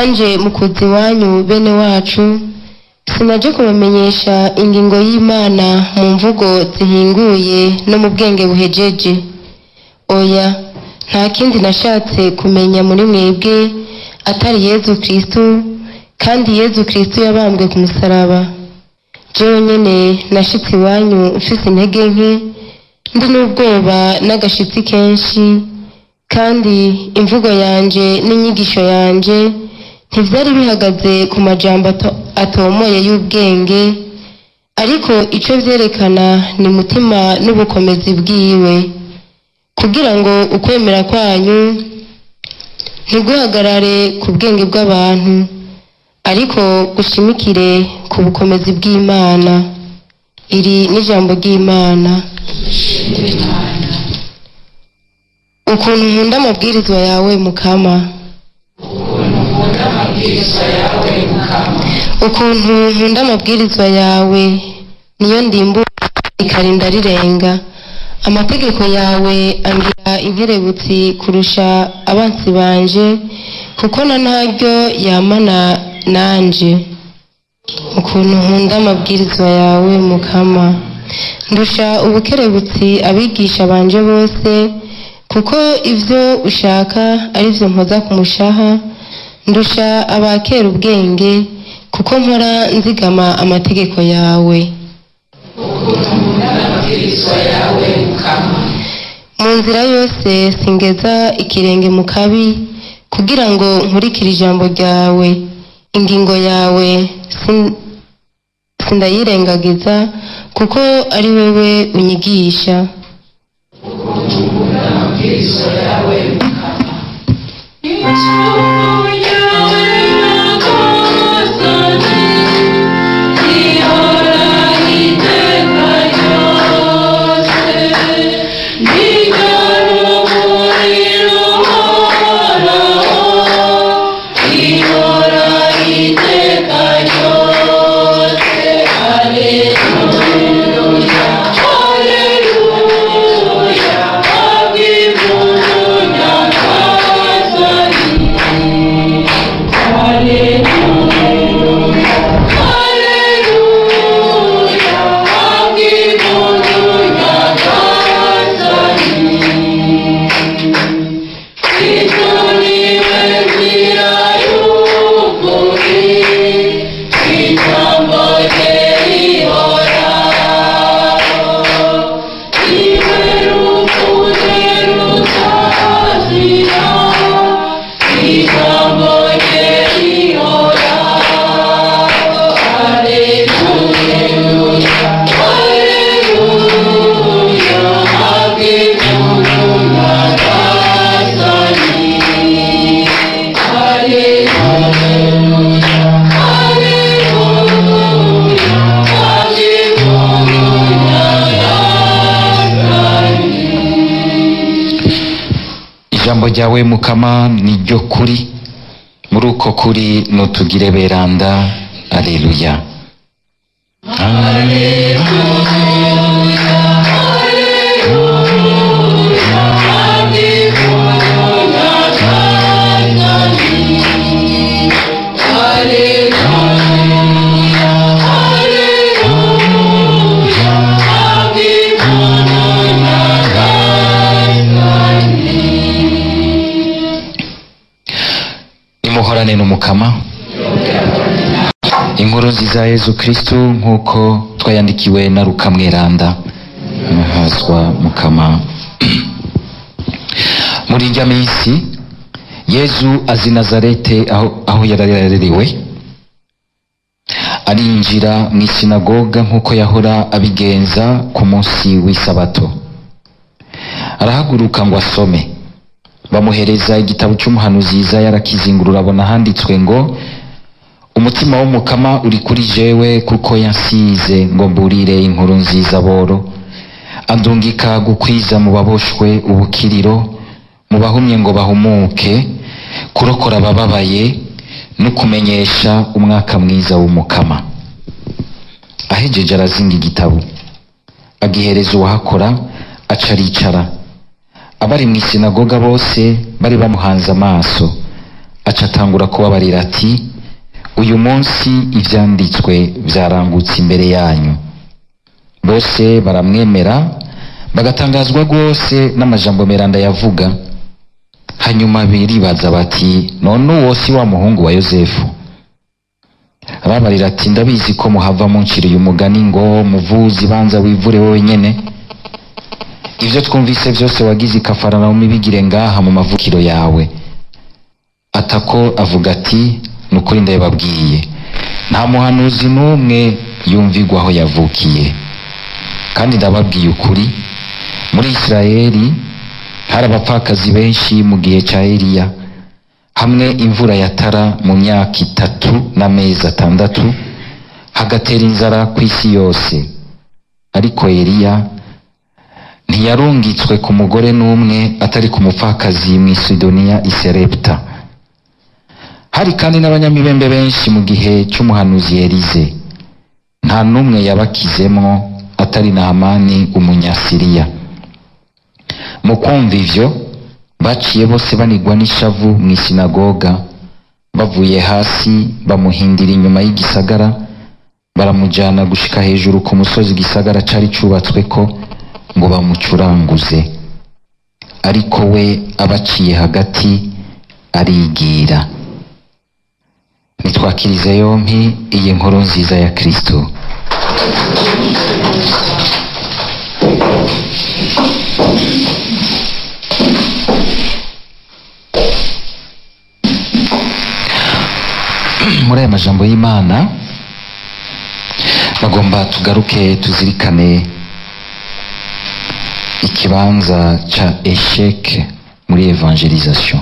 nanje mu kuza iwanyu bene wacu sinaje kubamenyesha ingingo y'imana mu mvugo zihinguye no mu bwenge buhejeje oya nta kindi nashatse kumenya muri mwebwe atari yezu kristu kandi yezu kristu yabambwe ku musaraba jewe nyene nashitse iwanyu mfise intege nke ndi n'ubwoba n'agashitsi kenshi kandi imvugo yanje n'inyigisho yanje ntivyari bihagaze ku majambo ato- atomoye y'ubwenge ariko ico vyerekana ni mutima n'ubukomezi bwiwe kugira ngo ukwemera kwanyu ntiguhagarare ku bwenge bw'abantu ariko gushimikire ku bukomezi bw'imana iri n'ijambo ry'imana ukuntu nkunda amabwirizwa yawe mukama ukuntu nkunda amabwirizwa yawe niyo ndimbura ikarinda rirenga amategeko yawe angira inkerebutsi kurusha abansi banje kuko na ntaryo yamana nanje ukuntu nkunda amabwirizwa yawe mukama ndusha ubukerebutsi abigisha banje bose kuko ivyo ushaka ari vyo mpoza ku mushaha ndusha abakera ubwenge kuko mpora nzigama amategeko yawe mu nzira yose singeza ikirenge mu kabi kugira ngo nkurikire ijambo ryawe ingingo yawe sin- sindayirengagiza kuko ari wewe unyigisha ijambo ryawe mukama ni ryo kuri muri uko kuri nutugire beranda aleluya nimuhorane n'umukama inkuru nziza ya yezu kristu nk'uko twayandikiwe na ruka mweranda amahazwa mukama muri irya minsi yezu azi nazarete aho, aho yari yarerewe arinjira mu isinagoga nk'uko yahora abigenza ku munsi w'isabato arahaguruka ngo asome bamuhereza igitabo cy'umuhanuzi Yesaya arakizingurura abona handitswe ngo umutima w'umukama uri kuri jewe kuko yansize ngo mburire inkuru nziza boro andungika gukwiza mu baboshwe ubukiriro mu bahumye ngo bahumuke kurokora abababaye no kumenyesha umwaka mwiza w'umukama ahejeje arazinga igitabo agihereza uwahakora aca aricara abari mu isinagoga bose bari bamuhanze amaso aca atangura kubabarira ati uyu munsi ivyanditswe vyarangutse imbere yanyu bose baramwemera bagatangazwa rwose n'amajambo meranda yavuga hanyuma biribaza bati none uwo si wa muhungu wa yosefu arabarira ati ndabizi ko muhava munciriye umugani ngo muvuzi banza wivure wowe nyene ivyo twumvise vyose wagize ikafaranawumi bigire ngaha mu mavukiro yawe atako avuga ati ni ukuri ndababwiye nta muhanuzi n'umwe yumvigwa aho yavukiye kandi ndababwiye ukuri muri isirayeli hari abapfakazi benshi mu gihe ca eliya hamwe imvura yatara mu myaka itatu n'amezi atandatu hagatera inzara ku isi yose ariko eliya ntiyarungitswe ku mugore n'umwe atari ku mupfakazi mu isidoniya iserepta hari kandi n'abanyamibembe benshi mu gihe cy'umuhanuzi elize nta n'umwe yabakizemwo atari nahamani umunyasiriya mu kumva ivyo baciye bose banigwa n'ishavu mu isinagoga bavuye hasi bamuhindira inyuma y'igisagara baramujana gushika hejuru ku musozi igisagara cari cubatsweko ngo bamucuranguze ariko we abaciye hagati arigira nitwakirize yompi iyi nkuru nziza ya kristo muri aya majambo y'imana bagomba tugaruke tuzirikane ikibanza ca esheke muri evangelisation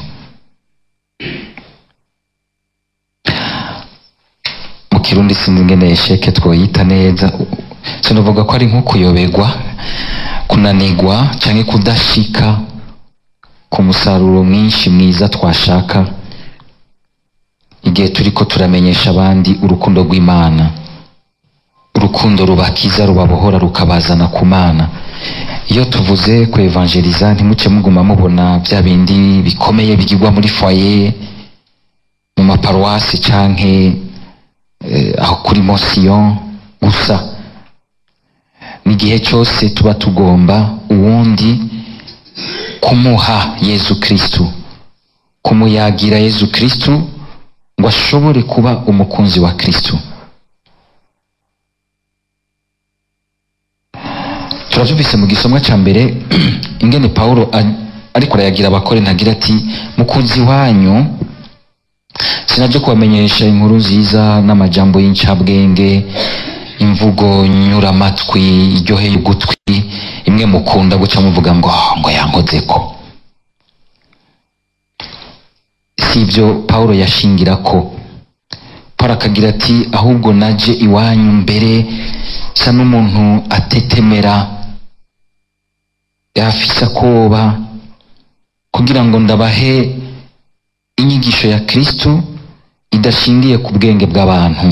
mu kirundi sinzi ingene esheke twoyita neza sinavuga ko ari nko kuyoberwa kunanigwa canke kudashika ku musaruro mwinshi mwiza twashaka igihe turiko turamenyesha abandi urukundo rw'imana urukundo rubakiza rubabohora rukabazana ku mana iyo tuvuze ku evangelisa ntimuce muguma mubona bya bindi bikomeye bigirwa muri foyer mu maparuwasi canke eh, aho kuri mosiyon gusa n'igihe cyose tuba tugomba uwundi kumuha yezu kristu kumuyagira yezu kristu ngo ashobore kuba umukunzi wa kristu turavyumvise mu gisomwa ca mbere ingene pawulo a- ariko arayagira abakore ntagira ati mukunzi wanyu sinaje kubamenyesha inkuru nziza n'amajambo y'incabwenge imvugo nyuramatwi iryoheye ugutwi imwe mukunda guca muvuga ngo "Ah, ngo yankozeko si ibyo pawulo yashingirako pawulo akagira ati ahubwo naje iwanyu mbere sa n'umuntu atetemera yafise akoba kugira ngo ndabahe inyigisho ya kristo idashingiye ku bwenge bw'abantu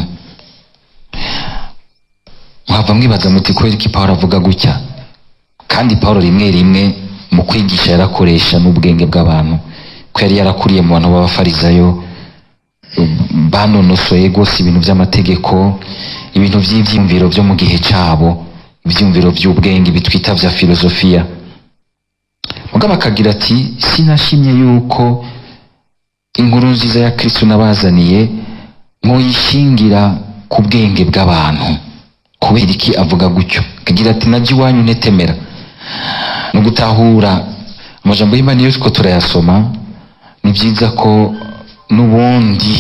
mwava mwibaza muti kubera iki pawulo avuga gutya kandi pawulo rimwe rimwe mu kwigisha yarakoresha n'ubwenge bw'abantu ko yari yarakuriye mu bantu b'abafarizayo banonosoye rwose ibintu by'amategeko ibintu by'ibyiyumviro byo mu gihe cyabo ibyiyumviro by'ubwenge bitwita bya filozofiya mugabo akagira ati sinashimye yuko inkuru nziza ya kristo nabazaniye muyishingira ku bwenge bw'abantu kubera iki avuga gutyo akagira ati najya iwanyu ntetemera no gutahura amajambo y'imana iyo two turayasoma ni byiza ko n'ubundi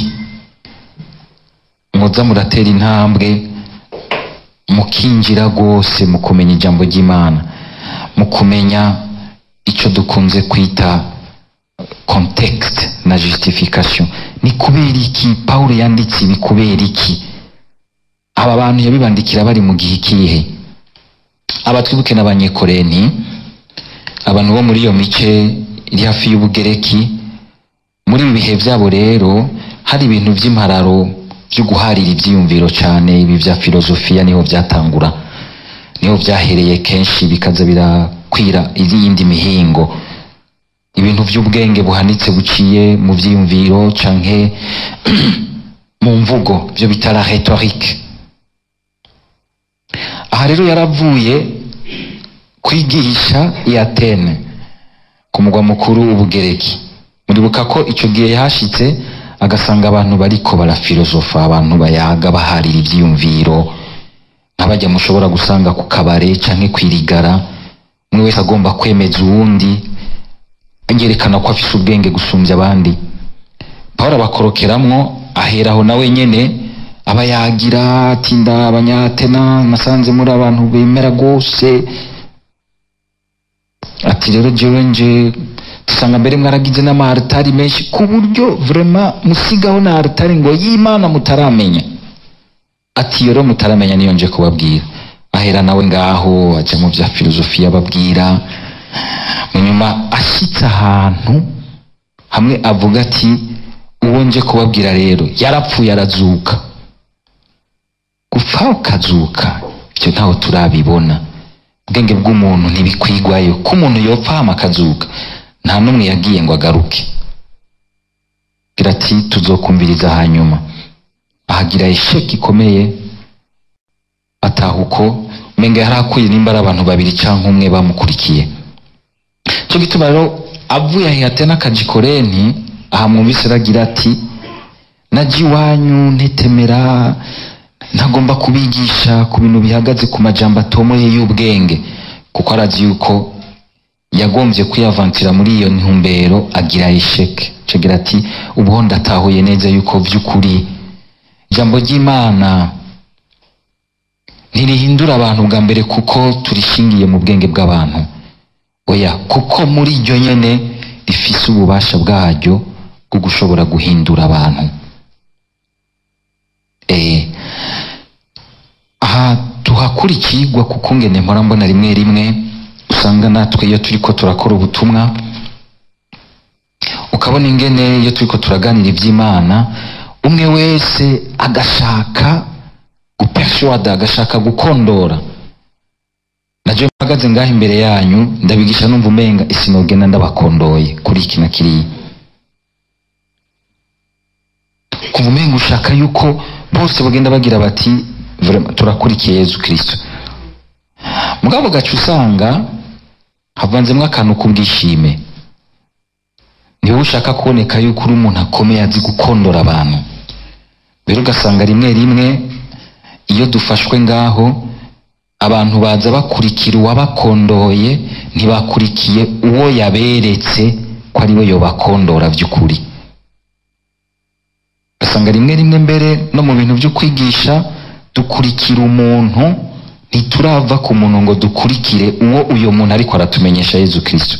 muza muratera intambwe mukinjira rwose mu kumenya ijambo ry'imana mu kumenya icyo dukunze kwita context na justification ni kubera iki pawulo yanditse ibi kubera iki aba bantu yabibandikira bari mu gihe ikihe aba twibuke n'abanyekoreni abantu bo muri iyo mice iri hafi y'ubugereki muri ibi bihe byabo rero hari ibintu by'impararo byo guharira ibyiyumviro cyane ibi bya filozofiya niho byatangura niho byahereye kenshi bikaza birakwira iyindi mihingo ibintu bintu by'ubwenge buhanitse buciye mu vyiyumviro canke mu mvugo byo bita la rhetorique aha rero yaravuye kwigisha i Atene ku mugwa mukuru w'ubugereki muribuka ko ico gihe yahashitse agasanga abantu bariko barafilosofa abantu bayaga baharira ivyiyumviro nk'abajya mushobora gusanga ku kabare canke kwirigara umwe wese agomba kwemeza uwundi yerekana ko afise ubwenge gusumbya abandi pawulo abakorokeramwo aheraho nawe nyene aba yagira ati nda abanyatena nasanze muri abantu bemera rwose ati rero jewe nje dusanga mbere mwaragize n'amaharitari menshi ku buryo vrema musigaho na haritari ngo y'imana mutaramenya ati rero mutaramenya niyo nje kubabwira ahera nawe ngaho aja mu vya filozofiya ababwira munyuma ashitse ahantu hamwe avuga ati uwo nje kubabwira rero yarapfuye arazuka gupfa ukazuka ivyo ntaho turabibona ubwenge bw'umuntu ntibikwigwayo ko umuntu yopfa hama akazuka nta n'umwe yagiye ngo agaruke gira ati tuzokumviriza hanyuma ahagira esheki ikomeye atahuko umenga yari akwiye nimba ari abantu babiri canke umwe bamukurikiye cyo gituma rero avuye ahihate n'akajikorenti aha mwumvise aragira ati naje iwanyu ntetemera ntagomba kubigisha ku bintu bihagaze ku majambo atomoye y'ubwenge kuko arazi yuko yagombye kwiyavantira muri iyo ntumbero agira esheke cagira ati ubuho ndatahuye neza yuko vy'ukuri ijambo ry'imana ntirihindura abantu bwa mbere kuko turishingiye mu bwenge bw'abantu oya kuko muri iryo nyene rifise ububasha bwaryo bwo gushobora guhindura abantu eh aha tuhakura ikigwa kuko ngene mpora mbona rimwe rimwe usanga natwe iyo turiko turakora ubutumwa ukabona ingene iyo turiko turaganira ivy'imana umwe wese agashaka gupersuada agashaka gukondora naje mpagaze ngaho imbere yanyu ndabigisha numva umenga isinogenda ndabakondoye kuri iki na kiriya kumva umenga ushaka yuko bose bagenda bagira bati "Vraiment, turakurikiye yezu kristo mugabo gaca usanga havanzemwo akantu k'ubwishime niwe ushaka kuboneka yuko uri umuntu akomeye azi gukondora abantu rero ugasanga rimwe rimwe iyo dufashwe ngaho abantu baza bakurikira uwabakondoye ntibakurikiye uwo yaberetse ko ari we yobakondora by'ukuri ugasanga rimwe rimwe mbere no mu bintu byo kwigisha dukurikira umuntu ntiturava ku muntu ngo dukurikire uwo uyo muntu ariko aratumenyesha yezu kristo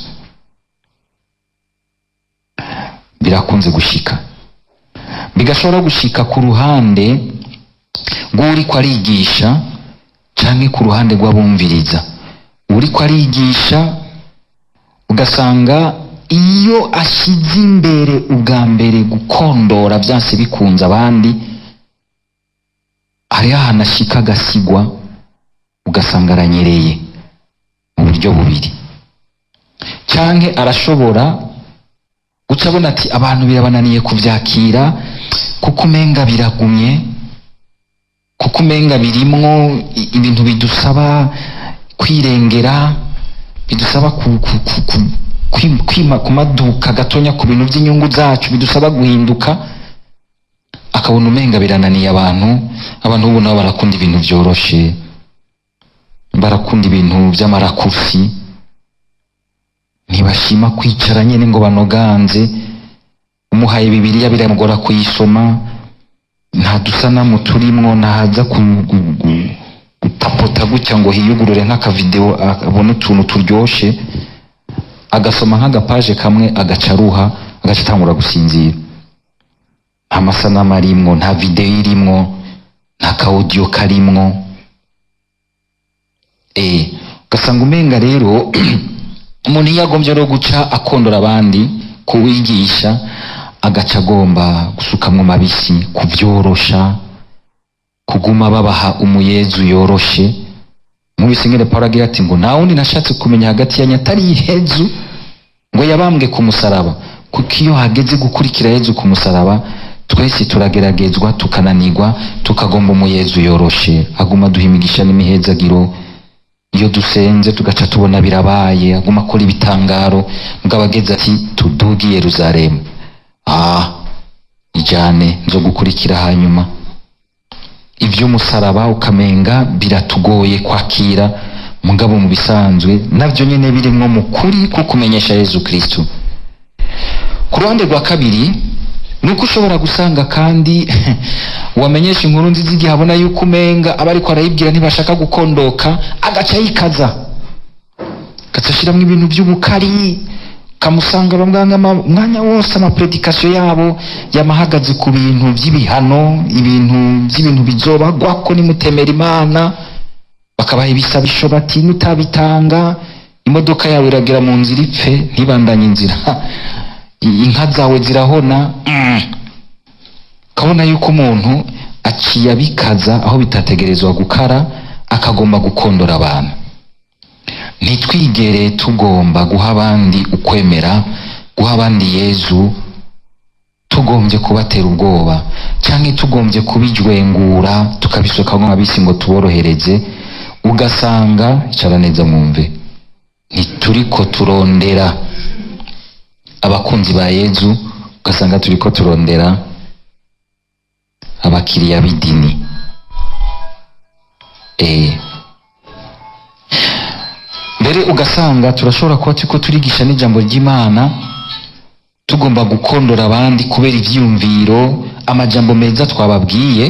birakunze gushika bigashobora gushika ku ruhande rw'uriko arigisha canke ku ruhande rw'abumviriza uriko arigisha ugasanga iyo ashyize imbere ubwa mbere gukondora byanse bikunze abandi hariho ahantu ashika agasigwa ugasanga aranyereye mu buryo bubiri canke arashobora guca abona ati abantu birabananiye kuvyakira kuko umenga biragumye kuko umenga birimwo i- ibintu bidusaba kwirengera bidusaba ku, ku, ku, ku, kwim- kwima kumaduka gatonya ku bintu by'inyungu zacu bidusaba guhinduka akabona umenga birananiye abantu abantu ubu nabo barakunda ibintu byoroshe barakunda ibintu by'amarakusi ntibashima kwicara nyine ngo banoganze umuhaye bibiliya biramugora kuyisoma nta dusanamu turimwo ntaza ku- gu- gu- gutapota gutya ngo hiyugurure nk'akavideo abone utuntu turyoshe agasoma nk'agapaje kamwe agaca aruha agaca atangura gusinzira nta masanamu arimwo nta videwo irimwo nta kawudiyo karimwo eh ugasanga umenga rero umuntu iyo agombye rero guca akondora abandi kuwigisha agaca agomba gusukamwo mabisi kubyorosha kuguma babaha umuyezu yoroshe nk'ubise ngene Pawulo agira ati ngo nta wundi nashatse kumenya hagati yanyu atari ihezu ngo ngo yabambwe ku musaraba kuko iyo hageze gukurikira yezu ku musaraba twese turageragezwa tukananirwa tukagomba umuyezu yoroshe aguma duha imigisha n'imihezagiro iyo dusenze tugaca tubona birabaye aguma akora ibitangaro mugabo ageze ati tuduge i yeruzalemu ah ijane nzo gukurikira hanyuma iby'umusaraba ukamenga biratugoye kwakira mugabo mu bisanzwe nabyo nyine birimwo mu kuri ko kumenyesha yezu kristu ku ruhande rwa kabiri ni uko ushobora gusanga kandi wamenyesha inkuru nziza igihe abona yuko umenga aba ariko arayibwira ntibashaka gukondoka agaca yikaza agaca ashyiramo ibintu by'ubukari kamusanga bamwanga umwanya wose amapredikasiyo yabo yamahagaze ku bintu by'ibihano ibintu by'ibintu bizobagwa ko nimutemera imana bakabaha ibisabisho bati nutabitanga imodoka yawe iragera mu nzira ipfe ntibandanye inzira inka zawe zirahona mm. ukabona yuko umuntu aciye abikaza aho bitategerezwa gukara akagomba gukondora abantu ntitwigere tugomba guha abandi ukwemera guha abandi yezu tugombye kubatera ubwoba cyangwa tugombye kubijwengura tukabisuka nk'abisi ngo tuborohereze ugasanga icara neza mwumve ntituriko turondera abakunzi ba yezu ugasanga turiko turondera abakiriya b'idini eh mbere ugasanga turashobora kuba turiko turigisha n'ijambo ry'imana tugomba gukondora abandi kubera ivyiyumviro amajambo meza twababwiye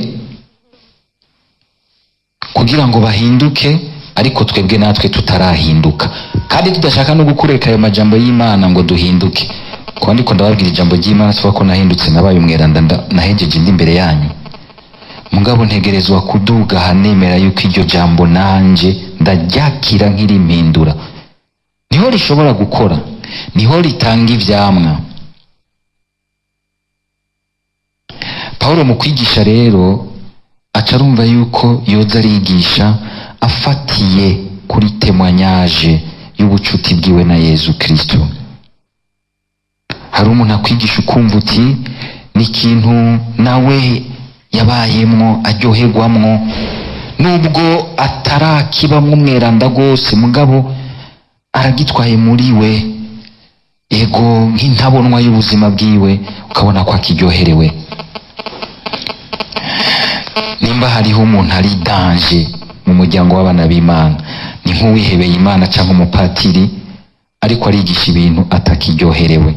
kugira ngo bahinduke ariko twebwe natwe tutarahinduka kandi tudashaka no gukureka ayo majambo y'imana ngo duhinduke kuba ndiko ndababwira ijambo ry'imana tuvuga ko nahindutse nabaye umweranda nda- nahejeje ndi imbere yanyu mugabo ntegerezwa kuduga hanemera yuko iryo jambo nanje ndaryakira nk'irimpindura niho rishobora gukora niho ritanga ivyamwa pawulo mu kwigisha rero aca arumva yuko yoza arigisha afatiye kuri temwanyaje y'ubucuti bwiwe na yezu kristo hari umuntu akwigisha ukumva uti ni ikintu nawe yabayemwo aryoherwamwo nubwo atarakibamwo umweranda rwose mugabo aragitwaye muri we ego nk'intabonwa y'ubuzima bwiwe ukabona ko akiryoherewe nimba hariho umuntu ari danje mu muryango w'abana b'imana ni nk'uwihebeye imana cyangwa umupatiri ariko arigisha ibintu atakiryoherewe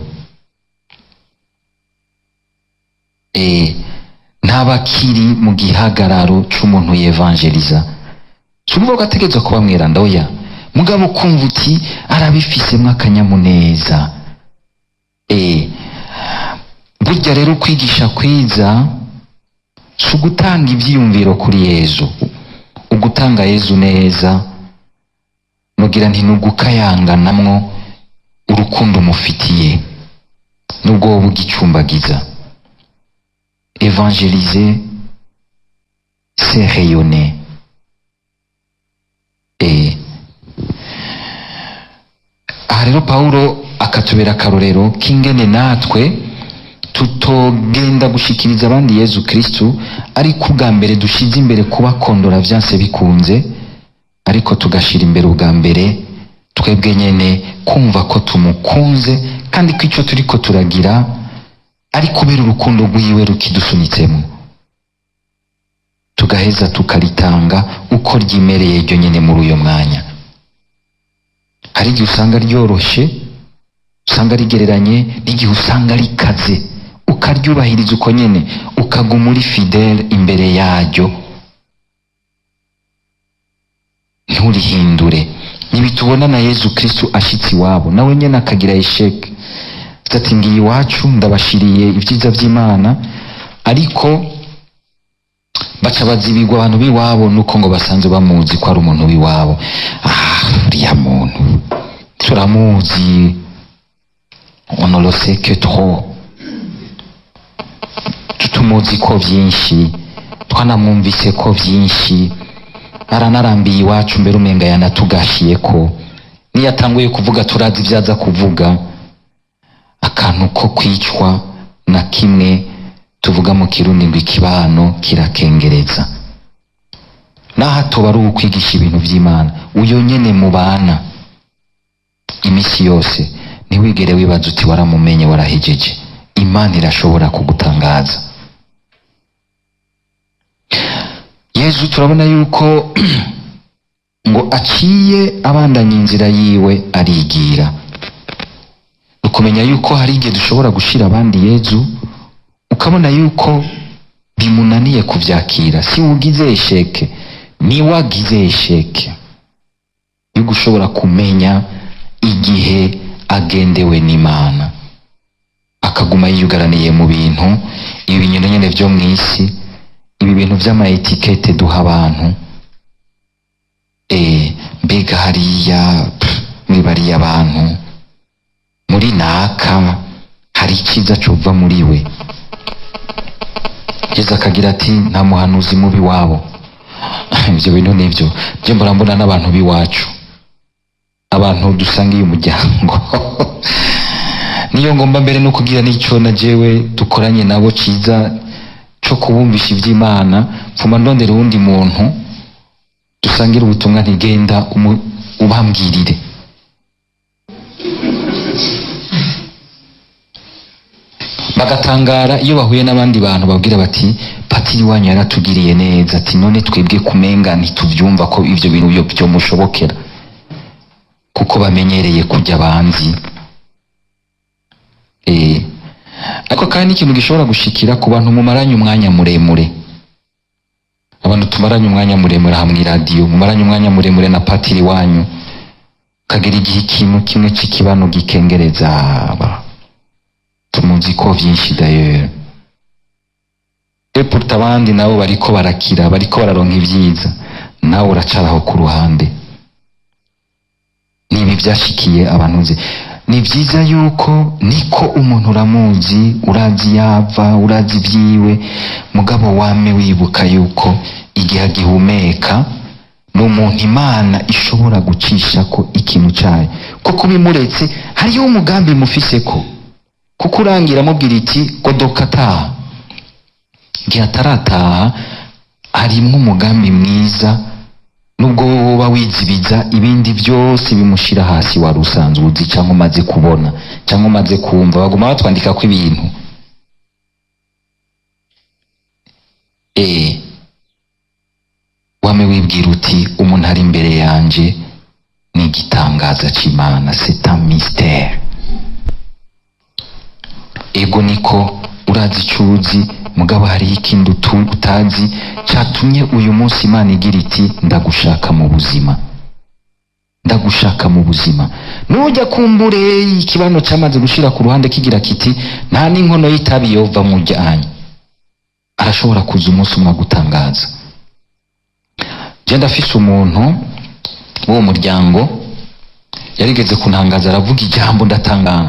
eh, ntaba akiri mu gihagararo c'umuntu yevanjeliza si ukuvuga ko ategerezwa kuba mweranda oya mugabo kumva uti arabifisemwo akanyamuneza eh, burya rero kwigisha kwiza si ugutanga ibyiyumviro kuri yezu ugutanga yezu neza nugira nti nugukayanganamwo urukundo umufitiye nubwo wowe ugicumbagiza évangéliser c'est rayonner et aha rero pawulo akatubera akarorero k'ingene natwe tutogenda gushikiriza abandi yezu kristu ariko ubwa mbere dushize imbere kubakondora vyanse bikunze ariko tugashira imbere ubwa mbere twebwe nyene kumva ko tumukunze kandi ko ico turiko turagira ari kubera urukundo rwiwe rukidusunitsemo tugaheza tukaritanga uko ryimereye ryo nyene muri uyo mwanya hari igihe usanga ryoroshe usanga rigereranye n'igihe usanga rikaze ukaryubahiriza uko nyene ukaguma uri fidele imbere yaryo nturihindure ntibitubona na yezu kristu ashitse iwabo nawe nyene akagira esheke ati ngiye iwacu ndabashiriye ibyiza by'imana ariko baca bazibirwa abantu b'iwabo nuko ngo basanzwe bamuzi ko ari umuntu w'iwabo ah uriya muntu turamuzi on ne le sait que trop tumuzi ko byinshi twanamwumvise ko byinshi aranarambiye iwacu mbere umenga yanatugashiye ko niyo atanguye kuvuga turazi ibyo aza kuvuga akantu ko kwicwa na kimwe tuvuga mu kirundi ngo ikibano kirakengereza naho atoba ari ukwigisha ibintu by'imana uyo nyene mubana iminsi yose ntiwigere wibaza uti waramumenye warahejeje imana irashobora kugutangaza yezu turabona yuko ngo aciye abandanya inzira yiwe arigira ni ukumenya yuko hari igihe dushobora gushira abandi yezu ukabona yuko bimunaniye kuvyakira si ugize esheke ni wagize esheke yo gushobora kumenya igihe agendewe n'imana akaguma yiyugaraniye mu bintu ibi bintu nyene vyo mw'isi ibi bintu vy'amaetikete duha abantu eh mbega hariya pff, mwibariye abantu muri naka hari iciza cova muri we yesu akagira ati nta muhanuzi mubi wabo ivyo bintu nivyo je mbora mbona n'abantu b'iwacu abantu dusangiye umuryango niyo ngomba mbere no kugira n'ico na jewe dukoranye nabo ciza co kubumvisha ivy'imana mfuma ndondera uwundi muntu dusangira ubutumwa ntigenda umu- ubambwirire bagatangara iyo bahuye n'abandi bantu babwira bati patiri wanyu yaratugiriye neza ati none twebwe kumenga ntituvyumva ko ivyo bintu byo byomushobokera kuko bamenyereye kujya banzi eh ariko kandi n'ikintu gishobora gushikira ku bantu mumaranye umwanya muremure abantu tumaranye umwanya muremure aha mw'iradiyo mumaranye umwanya muremure na patiri wanyu kagira igihe ikintu kimwe c'ikibano gikengereza aba tumuzi ko vyinshi dayeri epuruta abandi nabo bariko barakira bariko bararonka ivyiza nawe uracaraho ku ruhande nibi vyashikiye abantu nzi ni vyiza yuko niko umuntu uramuzi urazi yava urazi vyiwe mugabo wame wibuka yuko igihe agihumeka ni umuntu imana ishobora gucishako ikintu cayo kuko bimuretse hariho umugambi mufiseko kuko urangira amubwira iti godoka ataha igihe atarataha harimwo umugambi mwiza nubwo woba wizibiza ibindi byose bimushira hasi wari usanzwe uzi cyangwa umaze kubona cyangwa umaze kumva baguma batwandika ko ibintu eh wame wibwira uti umuntu ari imbere yanje ni igitangaza c'imana c'est un mystère ego niko urazi ico uzi mugabo hariho ikindi utu- utazi catumye uyu munsi imana igira iti ndagushaka mu buzima ndagushaka mu buzima nujya kumbure ikibano cyamaze gushira ku ruhande kigira kiti nta n'inkono y'itabi yova mu ryanyu arashobora kuza umunsi umwe agutangaza je ndafise umuntu w'uwo muryango yarigeze kuntangaza aravuga ijambo ndatangara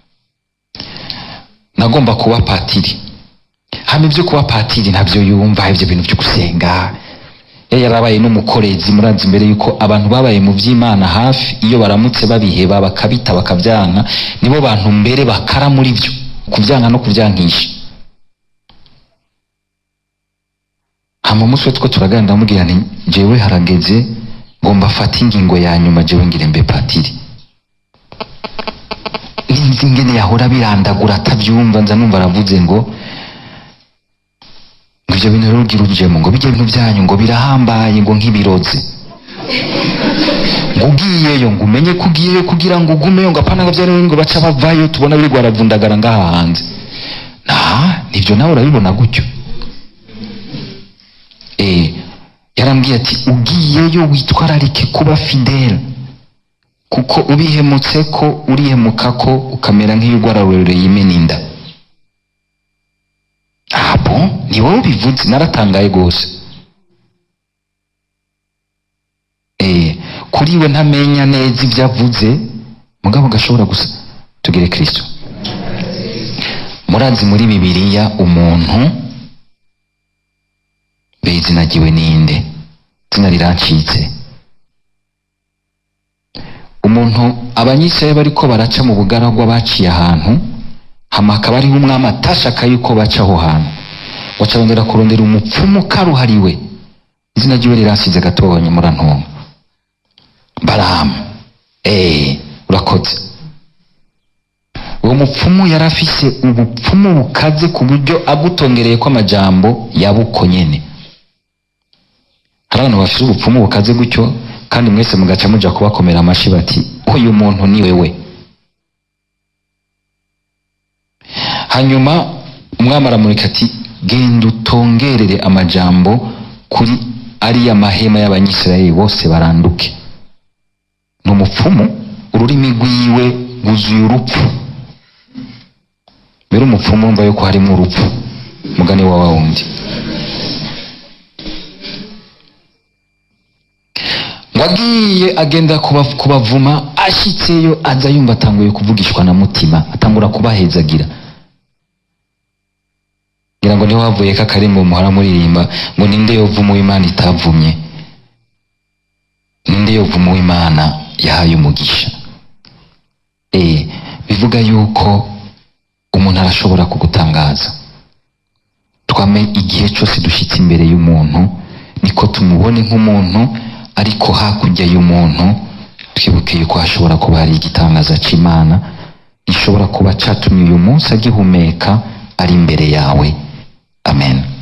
nagomba kuba patiri hama ibyo kuba patiri ntabyo yumva ibyo bintu byo gusenga yari yarabaye n'umukorezi murazi imbere yuko abantu babaye mu by'imana hafi iyo baramutse babiheba bakabita bakabyanka nibo bantu mbere bakara muri byo kubyanka no kubyankisha hama umunsi we two turaganira ndamubwira nti jewe harageze ngo mbafate ingingo ya nyuma jewe ngire mbe patiri ninzi ingene yahora birandagura atabyumva nza numva aravuze ngo ngo ibyo bintu rero ugira ujemo ngo bijya bintu byanyu ngo birahambaye ngo nk'ibirozi ngo ugiyeyo ngo umenye ko ugiyeyo kugira ngo ugumeyo ngo apana ngo byari ngo baca bavayo tubona biri rwaravundagara ngaha hanze na nibyo nawe urabibona gutyo eh yarambwiye ati ugiyeyo witwararike kuba fidele kuko ubihemutse ko urihemuka ko ukamera nk'iyo ugwararoreye imena inda abo ni wowe ubivuze naratangaye rwose eh kuri we ntamenya neza ibyo avuze mugabo gashobora gusa tugere kristo murazi muri bibiliya umuntu be izina ryiwe ninde izina rirancitse umuntu abanyisirayeli bariko baraca mu bugaragwa baciye ahantu hama hakaba ariho umwami atashaka yuko baca aho hantu wacarondera kurondera umupfumu karuhariwe izina ryiwe riransize gatonya murantunga baramu eh urakoze uwo mupfumu yari afise ubupfumu bukaze ku buryo agutongereye ko amajambo yabuko nyene hari abantu bafise ubupfumu bukaze gutyo kandi mwese mugaca muja kubakomera amashi bati uyu muntu ni wewe hanyuma umwami aramurika ati genda utongerere amajambo kuri ariya mahema y'abanyisirayeli bose baranduke ni umupfumu ururimi rwiwe rwuzuye urupfu mbere umupfumu wumva yuko harimo urupfu mugani wa wa wundi ngo agiye agenda kuba- kubavuma ashitseyo aza yumva atanguye kuvugishwa na mutima atangura kubahezagira ngira ngo niho havuye ko akarimbo muhora muririmba ngo ninde yovuma uw'imana itavumye ninde yovuma uw'imana yahaye umugisha eh bivuga yuko umuntu arashobora kugutangaza twame igihe cyose dushyitse imbere y'umuntu niko tumubone nk'umuntu ariko hakurya y'umuntu twibuke yuko hashobora kuba hari igitangaza c'imana gishobora kuba catumye uyu munsi agihumeka ari imbere yawe amen